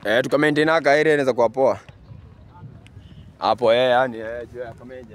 Eh, tuka maintain aka area inaweza kuwa poa. Hapo eh, yani eh, juu ya Kamenje.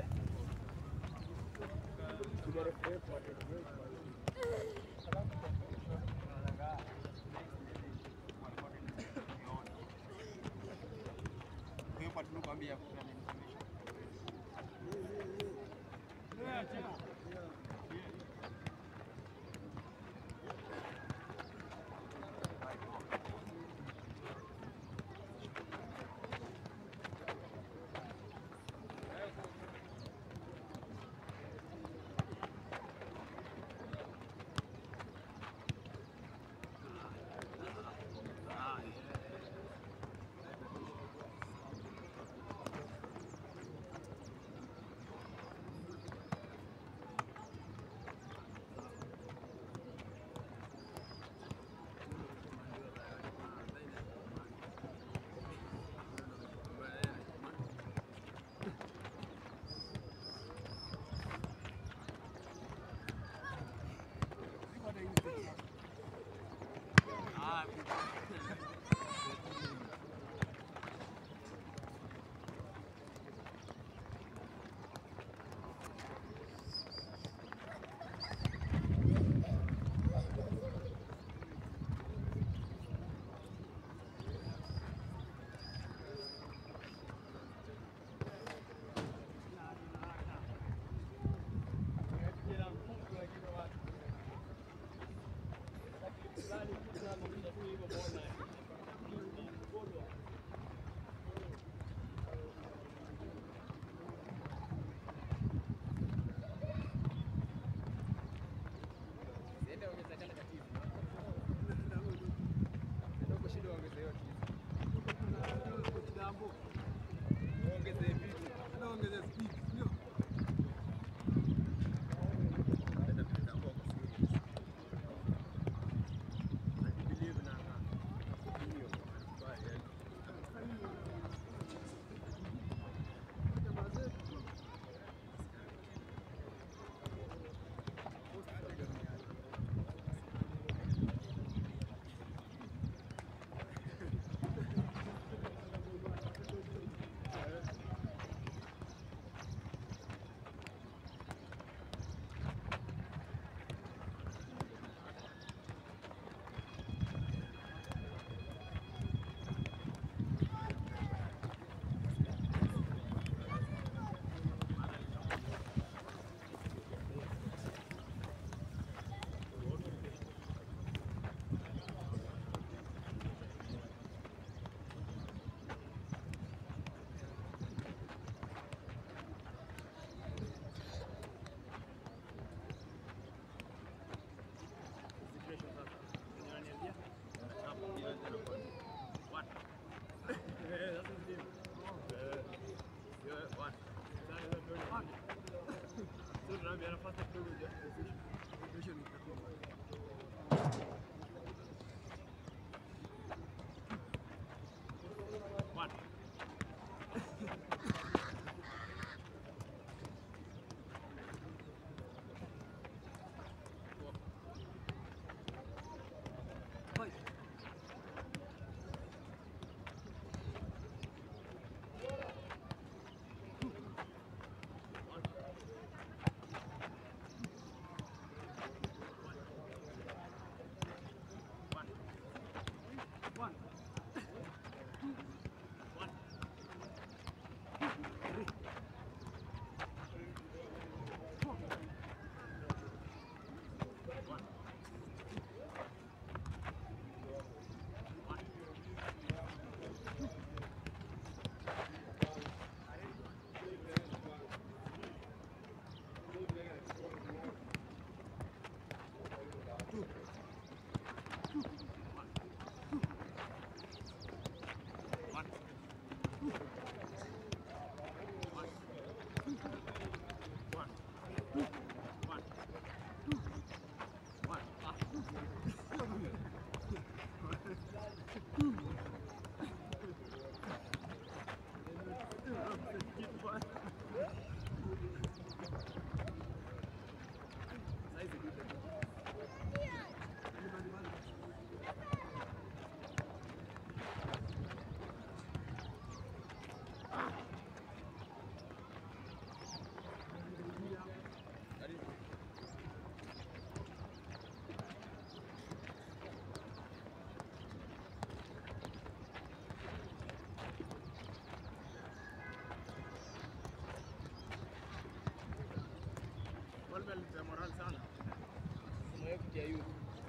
ya youth.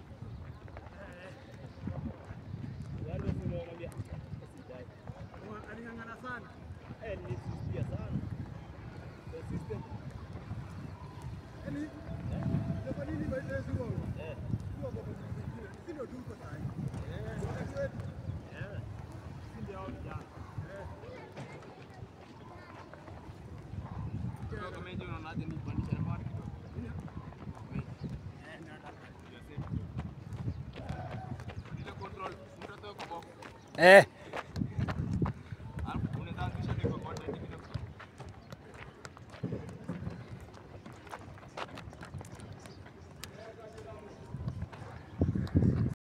Wale unawaambia usijali. Aling'ang'ana sana. Eh, nilisisitiza sana. The system. Yaani, kwa nini baadaye sio wao? Eh. Sio kwa mwingine. Sisi ndio tuko sasa. Wakati wetu. Eh. Si ndio hao vijana. Kwa kama hiyo unaonaje ni kupandisha rekodi? Eh, nataka. Ile control, mtoto kwa box. Eh,